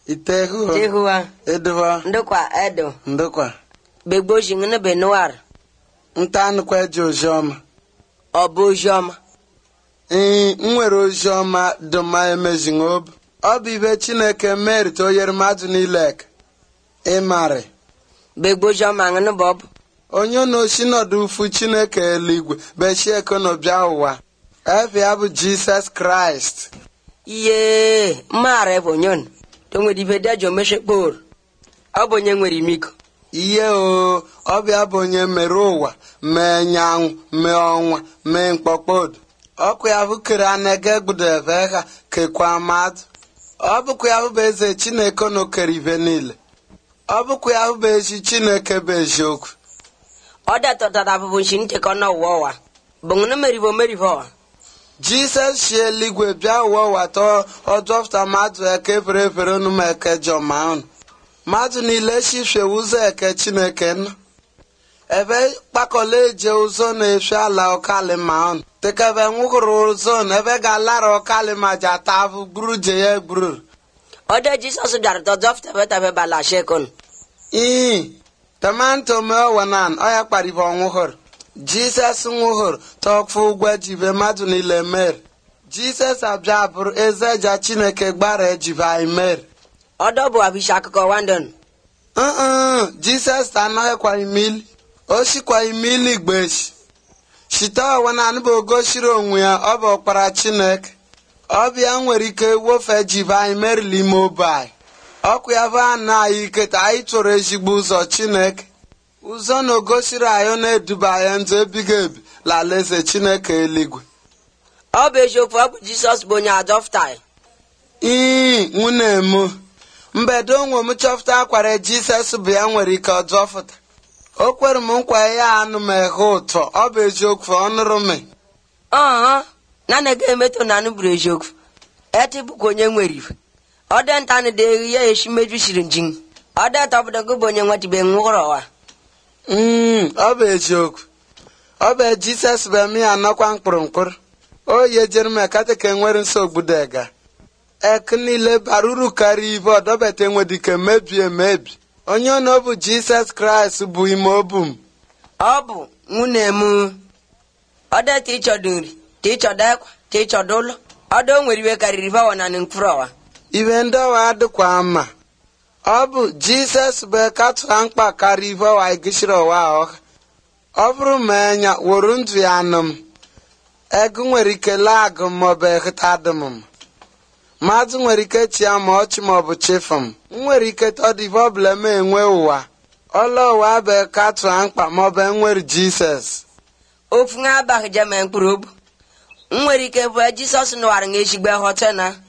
itehu tehua eduho ndukwa edo ndukwa begboji ngene benuar nta nụkwa eji oziọma ọ bụ oziọma ee m nwere oziọma dụma emezighị obi ọ bụ ibe chineke merite o nyere mmadụ niile eke ịmarị begboji ọma ngene bụ ọbụ onye na-osi nọdụ ufu chineke eluigwe bechieke n'ọbịa ụwa efe ya bụ jisọs kraịst iye mmaara bụ onyon to nwere ibe dejo meshekpor ọ bụ onye nwere imiko ihe o ọbịa bụ onye mere ụwa mee nyanwụ mee ọnwa mee mkpọkpọdo ọkụ ya bụ kere anege gbudeve ha kekwa mmadụ ọ bụkwa ya bụ eze chineke na okere ibe niile ọ bụkwa ya bụ ezi chineke bụ eziokwu ọ detọtara abụbụ nshi nchekọ n'ụwa ụwa bụ ngene meribo meribo ọwa jisọs si eluigwe bịa ụwa ụwa tọọ ọdọfụta mmadụ eke fere efere unu ma eke jọma unu mmadụ niile shifie ụzọ eke chineke nọ ebe kpakọla eje ụzọ na-efe ala ọkali ma unu tekebe nwụhụrụ ụzọ na ebe ga-alara ọkali ma ji ata afụ gburu je ya gburu ọ de jisọs bịara tọdọfụtabetabe bala shekon ii tomanto mee ọwanan ọya kparibe ọnwụhụrụ jisọs nwụhụrụ tọkfụ ụgwọ jibe mmadụ niile mere jisọs abịa bụrụ eze ja chineke gbara ejibe anyị mere ọdọ bụ abisha akụkọ wandon Uh-uh, jisọs anaghịkwa imili o sikwa imili gbeshi shite ọwanan bụ ogosiri onwe ya ọ bụ ọkpara chineke ọbịa nwere ike wofe jibe anyị merili ime obe anyị ọkụ ya bụ anụ anyị ike ka anyị tụrụ ezigbo ụzọ chineke ụzọ na ogosiri anyị na-eduba anyị ndụ ebighị ebi lalaeze chineke eluigwe ọ bụ eziokwu ọ bụ jisọs bụ onye adọfta ii nwunye m mbedo onwe m chọpụta akwara jisọs bụ ya nwere ike ọdọfụta o kwere m nkwa ya anụ m eghe ụtọ ọ bụ eziokwu ọnụrụ m ọha na na-ege emetọ na anụ bụrụ eziokwu eti bụkwa onye nwere ife ọ dị nta na de ya eshi mejusiri njin ọ dị tọpụta gị bụ onye nwetibe nwụrụ ọwa Mm, ọ bụ eziokwu ọ bụ jisọs bụ eme ya anọkwa mkpụrụmkpụrụ o yejere m ekata ka enwere nsogbu dega ek niile bara uru karịa ibe ọdọbata enwedike mebie emebi onye ọ na ọ bụ jisọs kraịst bụ ime obu m ọ bụ nwunye m ọ dị ta ịchọdụ nri ta ịchọdụ ekwa ta ịchọdụ ụlọ ọ dị o nwere iwe karịrị ife ọwa na mkpụrụ ọwa ibe ndị ọwa adịkwa mma ọ bụ jisọs bụ ekatụra mkpa karịa ibe ọwa igishiri ọwa ọha ọ bụrụ ma enya wuru ndụ ya anụ m ego nwere ike laa agụ m maọbụ ehụta adị m mma mmadụ nwere ike chia ma ọchị maọbụ chefu m m nwere ike tọdụ ibe ọbụla m enwe ụwa ọla ụwa bụ ekatụra mkpa maọbụ enwere jisọs ofu nwa abaghị jeme mkpụrụ obu m nwere ike bụ jisọs nụwara nga ezigbo ghọta na